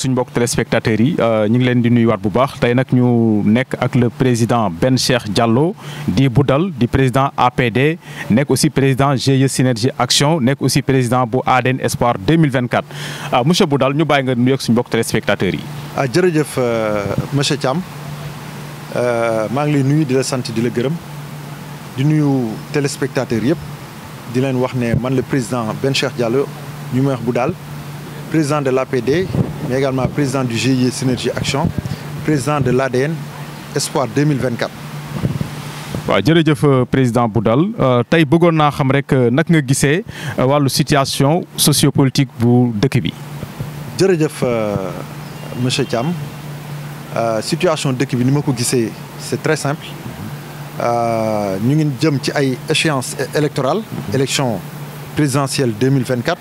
suñu mbokk téléspectateurs yi ñu ngi leen di nuyuwaat bu baax tey nag ñu nekk ak le président Ben Cheikh Diallo di Boudal di président APD nekk aussi président GIE Synergie Action nekk aussi président bu ADN Espoir 2024 monsieur Boudal ñu bàyyi nga nuyu ak suñu mbokk téléspectateurs yi. ah jërëjëf monsieur Thiam maa ngi lay nuyu di la sant di la gërëm di nuyu téléspectateurs yëpp di leen wax ne man le président Ben Cheikh Diallo ñu may wax Boudal président de l'APD mais également président du GIE Synergie Action président de l'ADN Espoir 2024. waaw jërëjëf président Boudal tey bëggoon naa xam rek nag nga gisee wàllu situation sociopolitique bu dëkk bi. jërëjëf monsieur Thiam situation dëkk bi ni ma ko gisee c'est très simple ñu ngi jëm ci ay échéances électorales élection présidentielle 2024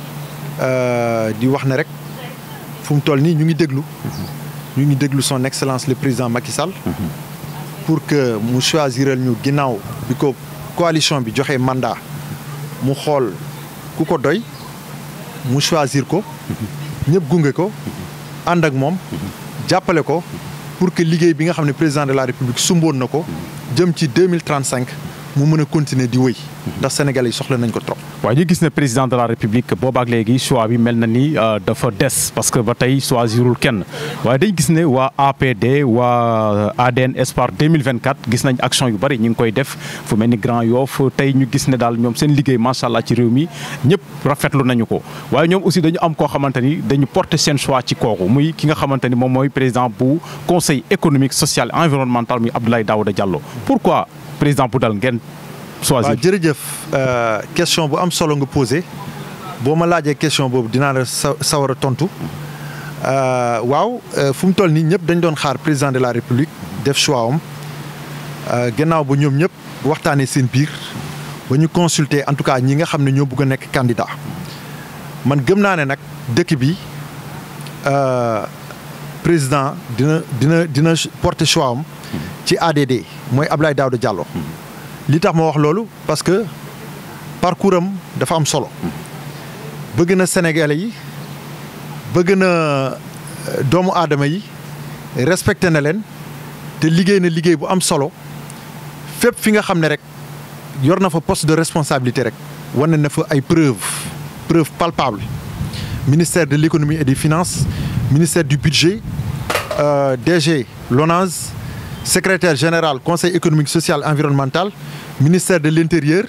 di wax ne rek fu mu toll nii ñu ngi déglu ñu ngi déglu son excellence le président Macky Sall pour que mu choisiral ñu ginnaaw bi ko coalition bi joxe mandat mu xool ku ko doy mu choisir ko ñëpp gunge ko ànd ak moom jàppale ko pour que liggéey bi nga xam ne président de la république sumboon na ko jëm ci deux mille trente cinq mu mën a continuer di wéy ndax sénégalais yi soxla nañ ko trop. waaw ñu gis ne président de la république boobaak léegi choix bi mel na ni dafa des parce que ba tey choisirul kenn waaye dañ gis ne waa APD waa ADN Espoir 2024 gis nañ action yu bari ñu ngi koy def fu mel ni Grand Yoff tey ñu gis ne daal ñoom seen liggéey macha allah ci réew mi ñëpp rafetlu nañu ko waaye ñoom aussi dañu am koo xamante ni dañu porter seen choix ci kooku muy ki nga xamante ni moom mooy président bu conseil économique social et environnemental muy Abdoulaye Daouda Diallo pourquoi président Boudal ngeen choisir waaw jërëjëf question bu am solo nga posé boo ma laajee question boobu dinaa la sa sawar a tontu waaw fu mu toll nii ñëpp dañ doon xaar président de la république def choix am gannaaw ba ñoom ñëpp waxtaanee seen biir ba ñu consulter en tout cas ñi nga xam ne ñoo bëgg a nekk candidat man gëm naa ne nag dëkk bi président dina dina dina porter choix am ci ADD mooy Abdoulaye Daouda Diallo li tax ma wax loolu parce que parcours am dafa am solo bëgg na Sénégalais yi bëgg na doomu aadama yi respecté na leen te liggéey na liggéey bu am solo fépp fi nga xam ne rek yor na fa poste de responsabilité rek wane na fa ay preuves preuves palpables ministère de l'économie et des finances ministère du budget euh, DG l'ONAS secrétaire général conseil économique social environnemental ministère de l'intérieur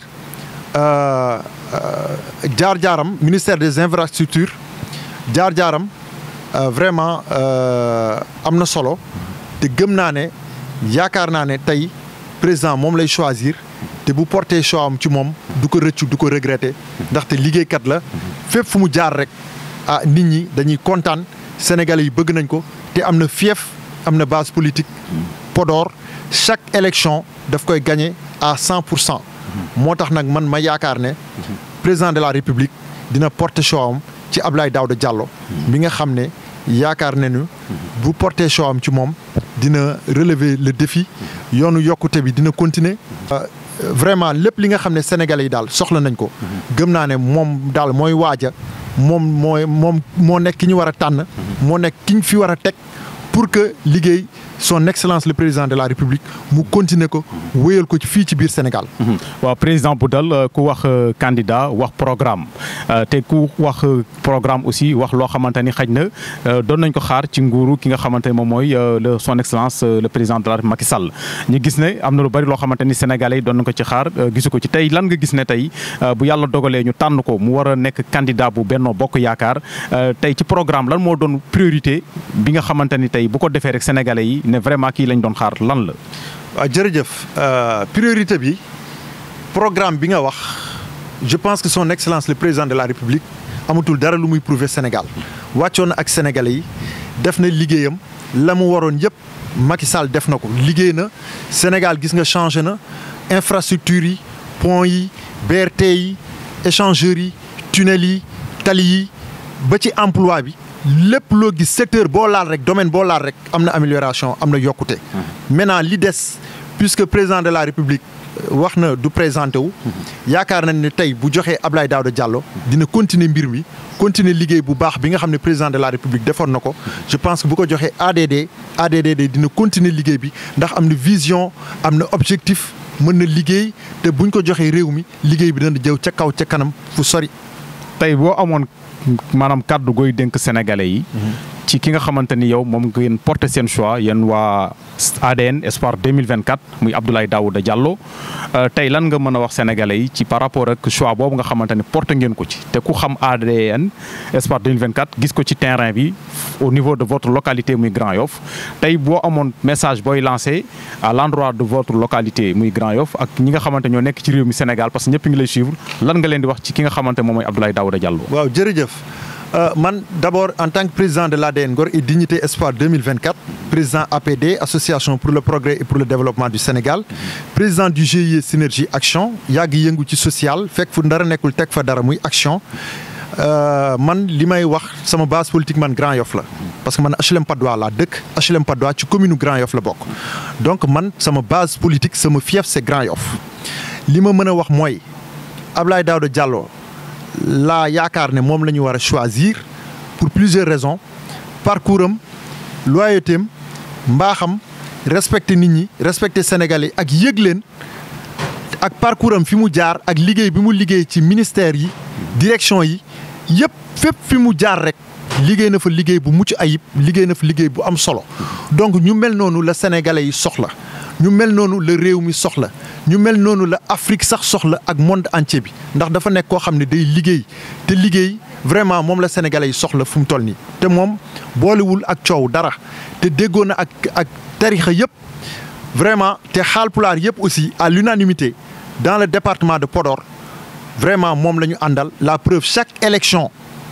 jaar-jaaram ministère des infrastructures jaar-jaaram vraiment am na solo te gëm naa ne yaakaar naa ne tey président moom lay choisir te bu porté choix am ci moom du ko rëccu du ko regretter ndaxte liggéeykat la fépp fu mu jaar rek ah nit ñi dañuy kontaan sénégalais yi bëgg nañ ko te am na fief am na base politique Podor chaque élection daf koy gagner à cent pour cent moo tax nag man ma yaakaar ne président de la république dina porter choix am ci Abdoulaye Daouda Diallo mi nga xam ne yaakaar nañu bu porter choix am ci moom dina relever le défi yoonu yokkute bi dina continuer vraiment lépp li nga xam ne sénégalais yi daal soxla nañ ko gëm naa ne moom daal mooy waaja moom mooy moom moo nekk ki ñu war a tànn moo nekk ki ñu fi war a teg pour que liggéey son excellence le président de la république mu continuer ko wéyal ko ci fii ci biir Sénégal. waaw président Boudal ku wax candidat wax programme te ku wax programme aussi wax loo xamante ni xaj na doon nañ ko xaar ci nguuru ki nga xamante ne moom mooy le son excellence le président de la République Macky Sall. ñu gis ne am na lu bari loo xamante ni sénégalais yi doon nañ ko ci xaar gisu ko ci tey lan nga gis ne tey bu yàlla dogalee ñu tànn ko mu war a nekk candidat bu Benno Bokk Yaakaar tey ci programme lan moo doon priorité bi nga xamante ni tey bu ko defee rek sénégalais yi. ne vraiment kii lañ doon xaar lan la. waaw jërëjëf priorité bi programme bi nga wax je pense que son excellence le président de la république amatul dara lu muy prouver Sénégal wàccoon na ak sénégalais yi def na liggéeyam la mu waroon yëpp Macky Sall def na ko liggéey na Sénégal gis nga changé na infrastructure yi pont yi BRT yi échangeurs yi tunnels yi tali yi ba ci emploi bi. lépp loo gis secteur boo laal rek domaine boo laal rek am na amélioration am na yokkute. maintenant li des puisque président de la république wax na du présenté wu. yaakaar nañ ne tey bu joxee Abdoulaye Daouda Diallo dina continuer mbir mi continuer liggéey bu baax bi nga xam ne président de la république defoon na ko je pense que bu ko joxee ADD ADD dina continuer liggéey bi ndax am na vision am na objectif mën na liggéey te buñ ko joxee réew mi liggéey bi dana jëw ca kaw ca kanam fu sori. tey boo amoon maanaam kàddu gooy dénk sénégalais yi. ci ki nga xamante ni yow moom ngeen porté seen choix yéen waa ADN Espoir 2024 muy Abdoulaye Daouda Diallo tey lan nga mën a wax sénégalais yi ci par rapport ak choix boobu nga xamante ni porté ngeen ko ci te ku xam ADN Espoir 2024 gis ko ci terrain bi au niveau de votre localité muy Grand Yoff tey boo amoon message booy lancé à l'endroit de votre localité muy Grand Yoff ak ñi nga xamante ñoo nekk ci réew mi Sénégal parce que ñëpp ngi lay suivre lan nga leen di wax ci ki nga xamante moom mooy Abdoulaye Daouda Diallo. waaw jërëjëf. Euh, man d'abord en tant que président de l'ADN Ngor et Dignité Espoir 2024 président APD association pour le progrès et pour le développement du Sénégal président du GIE Synergie Action yàgg yëngu ci social fekk fu dara nekkul teg fa dara muy action euh, man li may wax sama base politique man Grand Yoff la parce que man HLM Patte d'Oie laa dëkk HLM Patte d'Oie ci commune Grand Yoff la bokk donc man sama base politique sama fief c'est Grand Yoff li ma mën a wax mooy Abdoulaye Daouda Diallo laa yaakaar ne moom la ñu war a choisir pour plusieurs raisons parcours am loyauté am mbaaxam respecter nit ñi respecter Sénégalais ak yëg leen ak parcours am fi mu jaar ak liggéey bi mu liggéey ci ministère yi direction yi yëpp fépp fi mu jaar rek liggéey na fa liggéey bu mucc ayib liggéey na fa liggéey bu am solo donc ñu mel noonu la Sénégalais yi soxla ñu mel noonu la réew mi soxla ñu mel noonu la Afrique sax soxla ak monde entier bi ndax dafa nekk koo xam ne day liggéey te liggéey vraiment moom la sénégalais yi soxla fu mu toll nii. te moom boolewul ak coow dara te déggoo na ak ak tarixa yëpp vraiment te xaalpulaar yëpp aussi à l'unanimité dans le département de Podor vraiment moom la ñu àndal la preuve chaque élection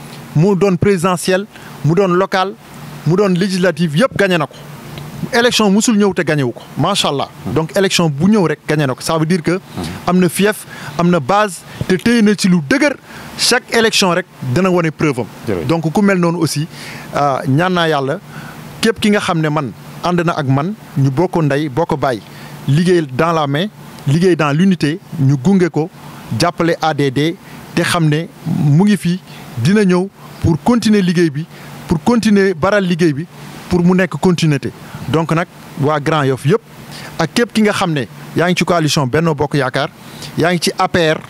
mu doon présidentielle mu doon locale mu doon législative yëpp gagné na ko. élection musul ñëw te gagné wu ko macha allah donc élection bu ñëw rek gagné na ko ça veut dire que am na fief am na base te téye na ci lu dëgër chaque élection rek dana wane preuve am. donc ku mel noonu aussi ñaan naa yàlla képp ki nga xam ne man ànd na ak man ñu bokk ndey bokk bàyyi liggéey dans la main liggéey dans l'unité ñu gunge ko jàppale ADD te xam ne mu ngi fi dina ñëw pour continuer liggéey bi pour continuer baral liggéey bi pour mu nekk continuité. donc nag waa Grand Yoff yëpp ak képp ki nga xam ne yaa ngi ci coalition Benno Bokk Yaakaar yaa ngi ci APR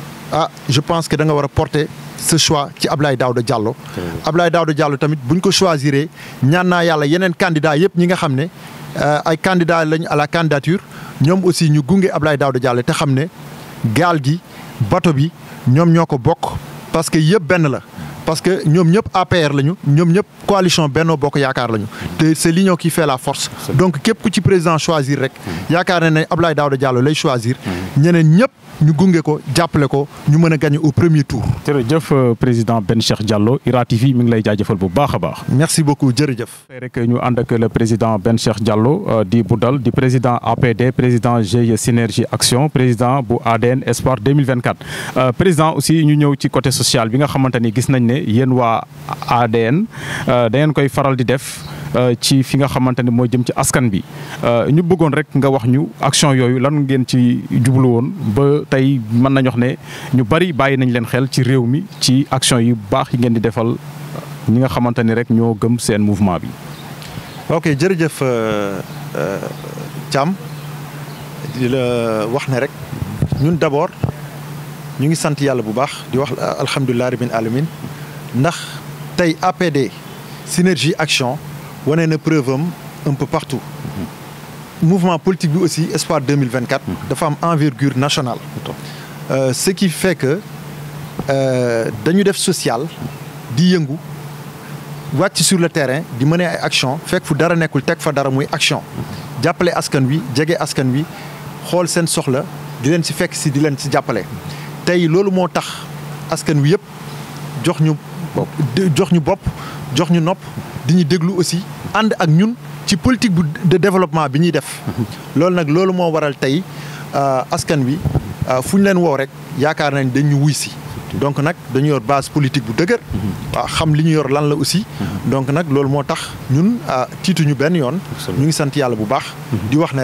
ah je pense que da nga war a porter ce choix ci Abdoulaye Daouda Diallo. Abdoulaye Daouda Diallo tamit buñ ko choisiree ñaan naa yàlla yeneen candidats yëpp ñi nga xam ne ay candidats lañ à la candidature ñoom aussi ñu gunge Abdoulaye Daouda Diallo te xam ne gaal gi bato bi ñoom ñoo ko bokk parce que yëpp benn la. parce que ñoom ñëpp APR lañu ñoom ñëpp coalition Benno Bokk Yaakaar lañu te c'est l'union qui fait la force donc képp ku ci président choisir rek yaakaar na ne Abdoulaye Daouda Diallo lay choisir ñeneen ñëpp ñu gunge ko jàppale ko ñu mën a gagner au premier tour. jërëjëf président Ben Cheikh Diallo IRA TV mi ngi lay jaajëfal bu baax a baax. merci beaucoup jërëjëf. tey rek ñu ànd ak le président Ben Cheikh Diallo di Boudal di président APD président GIE Synergie Action président bu ADN Espoir 2024. président aussi ñu ñëw ci côté social bi nga xamante ni gis nañ ne yéen waa ADN da ngeen koy faral di def. ci fi nga xamante ne mooy jëm ci askan bi ñu bëggoon rek nga wax ñu action yooyu lan ngeen ci jublu woon ba tey mën nañu wax ne ñu bari bàyyi nañ leen xel ci réew mi ci action yu baax yi ngeen di defal ñi nga xamante ni rek ñoo gëm seen mouvement bi. ok jërëjëf Thiam di la wax ne rek ñun d'abord ñu ngi sant yàlla bu baax di wax alhamdulilah rabbil alamin ndax tey APD synergie action. wane na preuve am un peu partout mouvement politique bi aussi Espoir 2024 dafa am envergure nationale euh, ce qui fait que dañu def social di yëngu wàcc sur le terrain di mener ay action fekk fu dara nekkul teg fa dara muy action jàppale askan wi jege askan wi xool seen soxla di leen ci fekk si di leen ci jàppale tey loolu moo tax askan wi yëpp jox ñu jox ñu bopp jox ñu nopp di ñu déglu aussi ànd ak ñun ci politique bu de développement bi ñuy def loolu nag loolu moo waral tey askan wi fu ñu leen woo rek yaakaar nañ dañ ñu wuy si donc nag dañu yor base politique bu dëgër waaw xam li ñu yor lan la aussi donc nag loolu moo tax ñun tiituñu benn yoon ñu ngi sant yàlla bu baax di wax ne rek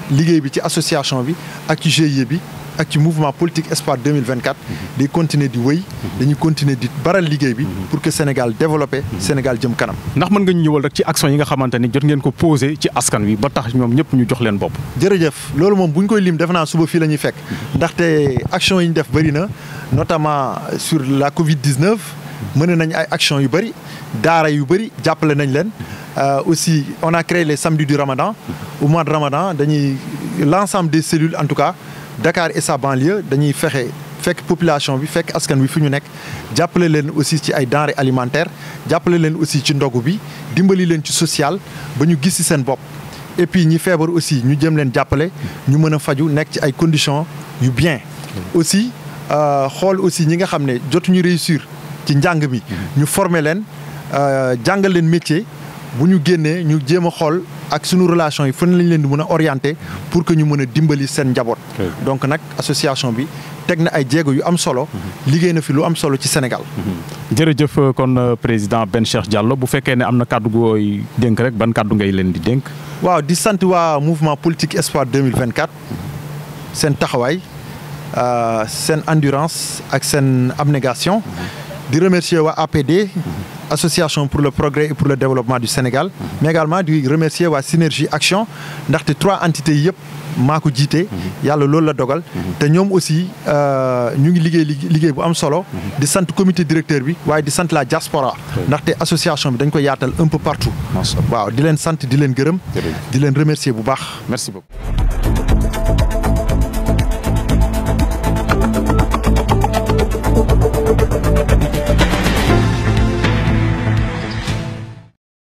liggéey bi ci association bi ak ci GIE bi ak ci mouvement politique espoir 2024 di continuer di wëy dañuy continuer di baral liggéey bi pour que Sénégal développé Sénégal jëm kanam ndax mën nga ñu ñëwal rek ci action yi nga xamante ni jot ngeen ko posé ci askan wi ba tax ñoom ñëpp ñu jox leen bopp jërëjëf loolu moom bu ñu koy lim def naa suba fii la ñuy fekk ndaxte action yi ñu def bëri na notamment sur la Covid 19 mën nañ ay action yu bëri daara yu bëri jàppale nañ leen aussi on a créé les samedis du Ramadan au mois de Ramadan dañuy l'ensemble des cellules en tout cas Dakar et sa banlieue dañuy fexe fekk population bi fekk askan wi fi ñu nekk jàppale leen aussi ci ay denrées alimentaires jàppale leen aussi ci ndogu bi dimbali leen ci social ba ñu gis ci seen bopp. et puis ñi feebar aussi ñu jëm leen jàppale ñu mën a faju nekk ci ay conditions yu bien. aussi xool aussi ñi nga xam ne jotuñu réussir ci njàng mi. ñu former leen jàngal leen métier. bu ñu génnee ñu jéem a xool ak sunu relation yi fan lañ leen di mën a orienter pour que ñu mën a dimbali seen njaboot. donc nag association bi teg na ay jéego yu am solo. liggéey na fi lu am solo ci Sénégal. jërëjëf kon président Ben Cheikh Diallo bu fekkee ne am na kàddu gooy dénk rek ban kàddu ngay leen di dénk. waaw di sant waa mouvement politique espoir 2024 seen taxawaay seen endurance ak seen abnégation. di remercier waa APD. association pour le progrès et pour le développement du Sénégal mais également di remercier waa Synergie Action ndaxte trois entités yëpp maa ko jiite yàlla loolu la dogal te ñoom aussi ñu ngi liggéey liggéey bu am solo di sant comité directeur bi waaye di sant la diaspora ndaxte association bi dañ ko yaatal un peu partout waaw di leen sant di leen gërëm di leen remercier bu baax merci beaucoup